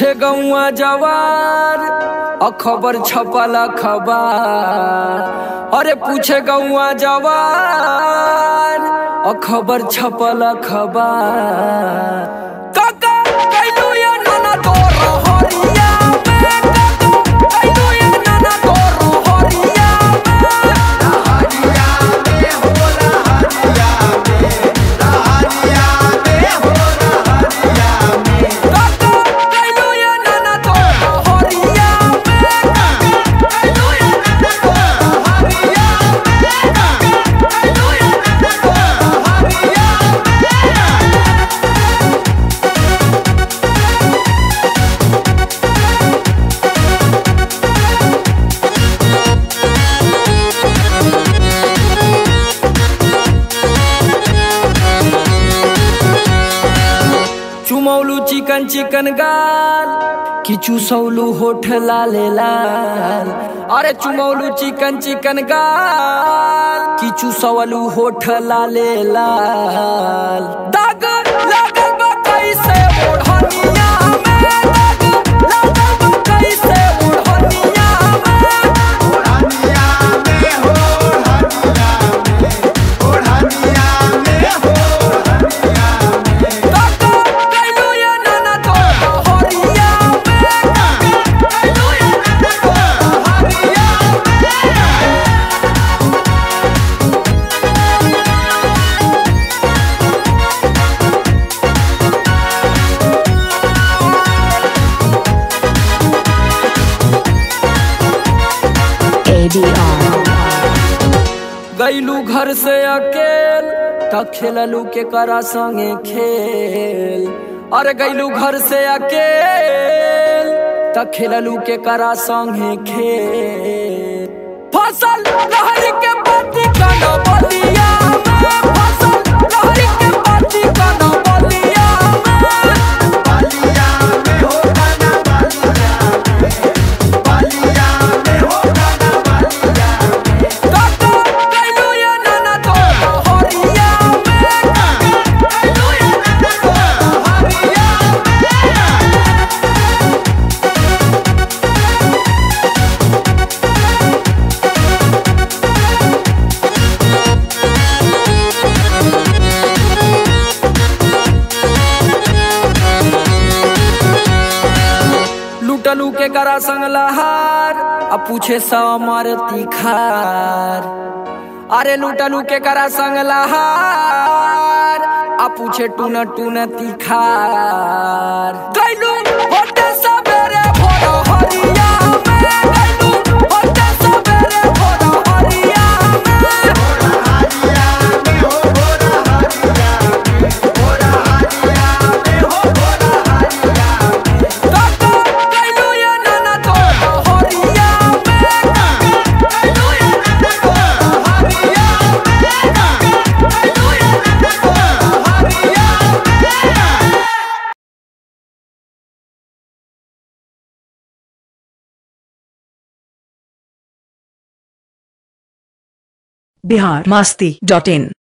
पूछे गौआ जवार अखबर छपल अखबार अरे पूछे गौआ जवार अखबर छपल अखबार काका कैलू ये नाना तोर हरिया में काका कैलू ये नाना तोर हरिया में काका कैलू ये नाना तोर हरिया में काका कैलू ये नाना तोर हरिया में काका कैलू ये नाना तोर हरिया में चुमौलू चिकन चिकन गाल कि चुसौलू होठ लाले लाल अरे चुमौलू चिकन चिकन गाल कि चुसौलू होठ लाले लाल दाग लागल बा कैसे ओढ़निया में दाग लागल बा कैसे ओढ़निया में काका कैलू ये नाना तोर हरिया में काका कैलू ये नाना तोर हरिया में ADR. गैलू घर से अकेल त खेललू के करा संगे खेल अरे गैलू घर से अकेल त खेललू के करा संगे खेल फसल लहरी के पाती कन बलिया में फसल लहरी के पाती कन बलिया में काका कैलू ये नाना तोर हरिया में काका कैलू ये नाना तोर हरिया में लूटलू के करा संग लहार आ पूछे समर तिखार अरे लूटलू के करा संग लहार आ पूछे टून टून तिखार कैलू होटे सबेरे भोर हरिया में कैलू होटे सबेरे भोर हरिया में काका कैलू ये नाना तोर हरिया में काका कैलू ये नाना तोर हरिया में काका कैलू ये नाना तोर हरिया में बिहार मास्ती डॉट इन